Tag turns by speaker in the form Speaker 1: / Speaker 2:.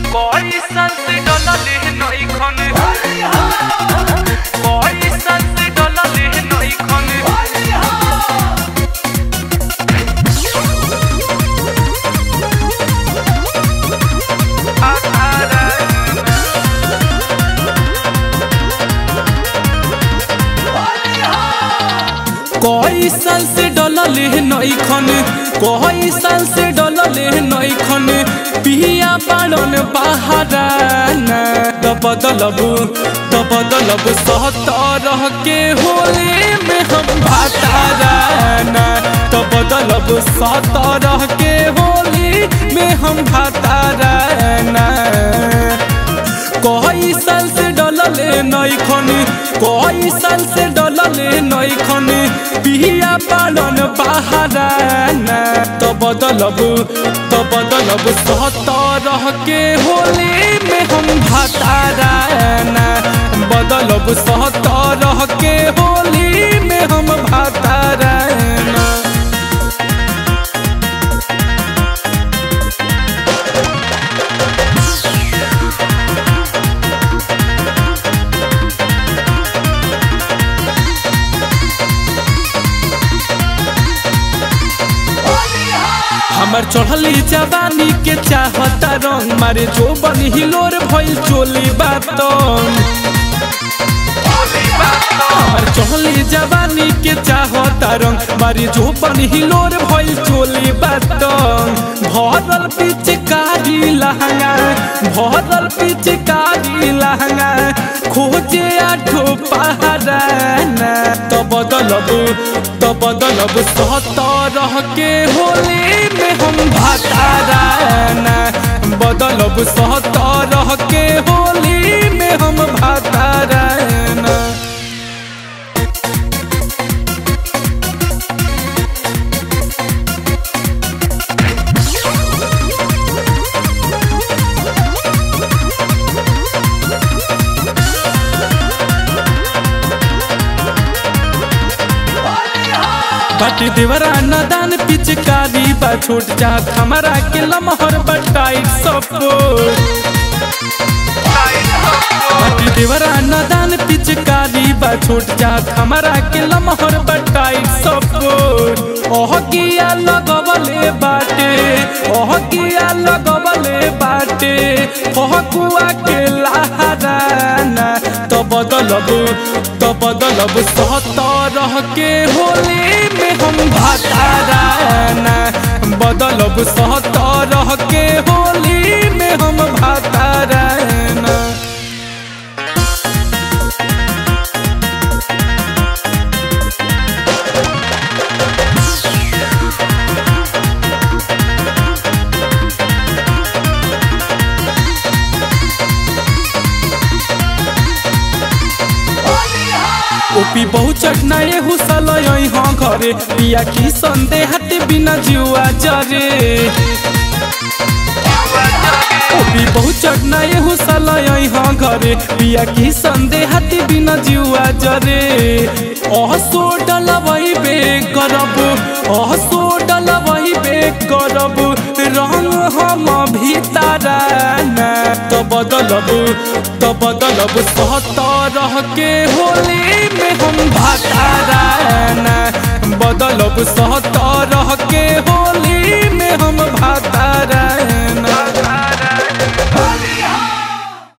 Speaker 1: पैसा से डलले नइखन पैसा से डलले नइखन
Speaker 2: कई साल से डलले नइखन कई साल से डलले नइखन पिया पालन बहाराना त बदलब त बदलब सहतर के होली में हम भाताराना त बदलब सहतर के होली में हम भाताराना कई साल से डलले नइखन कई साल से डलले नइखन पिया पालन बहाराना त बदलब त बदलब सहतर के होली में हम भाताराना बदलब सहतर के होली में हम भाताराना हमर चढ़ली जवानी के चाहता रंग मारे जो बन हिलोर भइल चोली बातन हमर चढ़ली जवानी के चाहता रंग मारे जो बन हिलोर भइल चोली बातन भरल पिचकारी लहंगा भरल पिचकारी लहंगा खोजे आठो पहराना त बदलब त बदलब सहतर के होली में हम भाताराना बदलब सहतर के होली में हम भाताराना बाटी देवरा नदान पिचकारी बा छोट जात हमारा के लमहर बटाई सपोर्ट बाटी देवरा नदान पिचकारी बा छोट जात हमारा के लमहर बटाई सपोर्ट ओह किया लगवले बाटे ओह किया लगवले बाटे ओह कुआ के लहराना तो बदलब तो बदलब सहतर के होली में हम भाताराना बदलब सहतर के होली में हम भाताराना ओपी बहु चटनाए हुसल हाँ घरे पिया की संदेह हटे बिना जुआ जरे ओपी बहु चटनाए हुसल हाँ घरे पिया की संदेह हटे बिना जुआ जरे अह सो डलवई बे करब अह सो डलवई बे करब रंग हम भीतराना त बदलब त बदलब सहतर के होली में हम भाताराना बदलब सहतर के हो